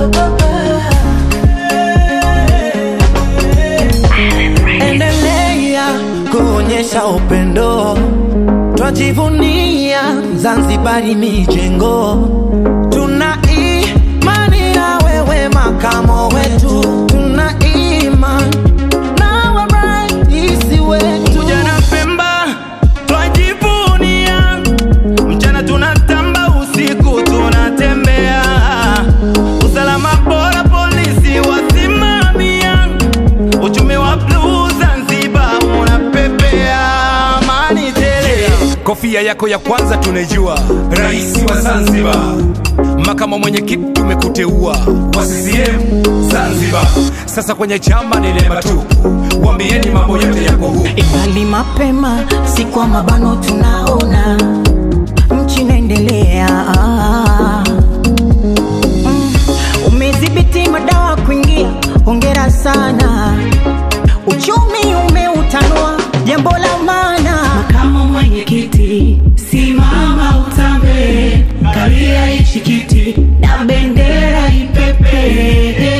endelea kuonyesha upendo, twajivunia Zanzibari mijengo, tuna imani na wewe makamo wetu, tuna imani nawe rais wetu. Vijana Pemba twajivunia, mchana tunatamba, usiku tunatembea, usalama bora polisi wasimamia uchumi wa bluu Zanzibar unapepea, amani tele. Kofia yako ya kwanza tunaijua, rais wa Zanzibar. Makamo mwenyekiti tumekuteua wa CCM Zanzibar. Sasa kwenye chama ni neema tu, wambieni mambo yote yako huku. Ingali mapema, si kwa mabano tunaona nchi inaendelea. Mm, Umedhibiti madawa kuingia, hongera sana. Uchumi umeutanua, jambo la maana. Makamu mwenyekiti, simama utambe, kalia hichi kiti na bendera ipepe.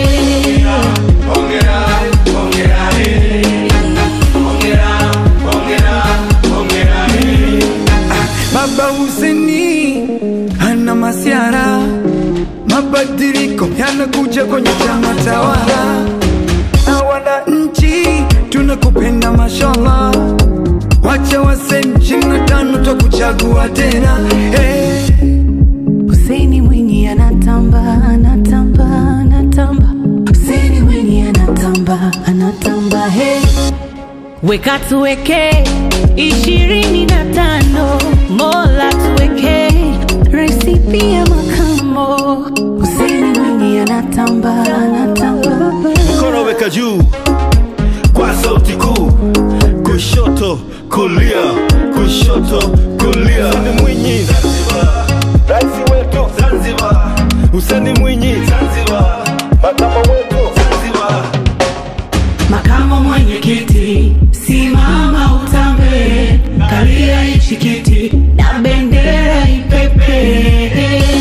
Baba Huseni ana masiara, mabadiliko yanakuja kwenye chama tawala, na wananchi tunakupenda mashallah, wacha waseni ishirini na tano twakuchagua tena hey. Hussein Mwinyi anatamba, anatamba, anatamba. Hussein Mwinyi anatamba, anatamba, hey. Weka tuweke ishirini na tano, Mola tuweke raisi pia makamo. Hussein Mwinyi anatamba, anatamba. mkono weka juu kwa sauti kuu, kushoto kulia, kushoto kulia. Hussein Mwinyi Zanzibar, rais wetu Zanzibar. Hussein Mwinyi Zanzibar, makamo wetu Zanzibar. Makamo mwenyekiti, simama utambe, kalia hichi kiti na bendera ipepe.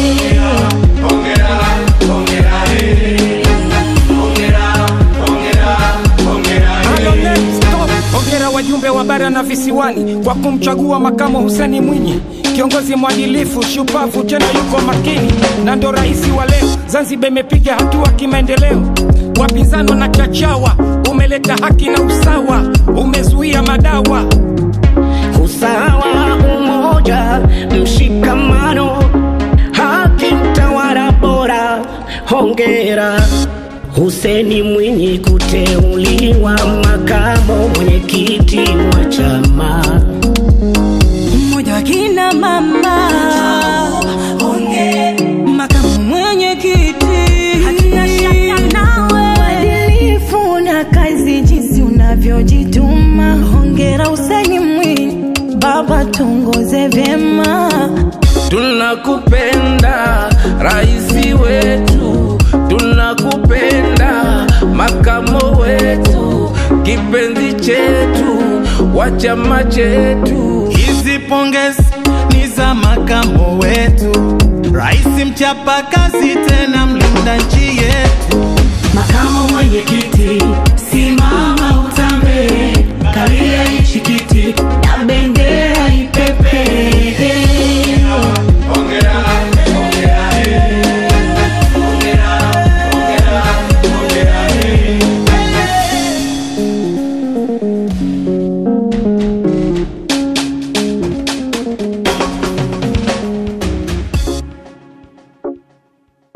Halo, next stop. Hongera wajumbe wa bara na visiwani kwa kumchagua makamo Huseni Mwinyi, kiongozi mwadilifu, shupavu, tena yuko makini na ndo rais wa leo. Zanzibar imepiga hatua kimaendeleo, wapinzani na chachawa, umeleta haki na usawa, umezuia madawa usawa, umoja, mshikamano, haki, utawala bora. Hongera Huseni Mwinyi kuteuliwa makamo mwenyekiti wa chama. Mmoja wa kina mama, makamu mwenyekiti, hatuna shaka nawe, uadilifu na kazi jinsi unavyojituma. Hongera Huseni Mwinyi, baba, tuongoze vyema. Tunakupenda raisi wetu, tunakupenda makamo wetu, kipenzi chetu wa chama chetu. Hizi pongezi ni za makamo wetu, rais mchapa kazi tena mli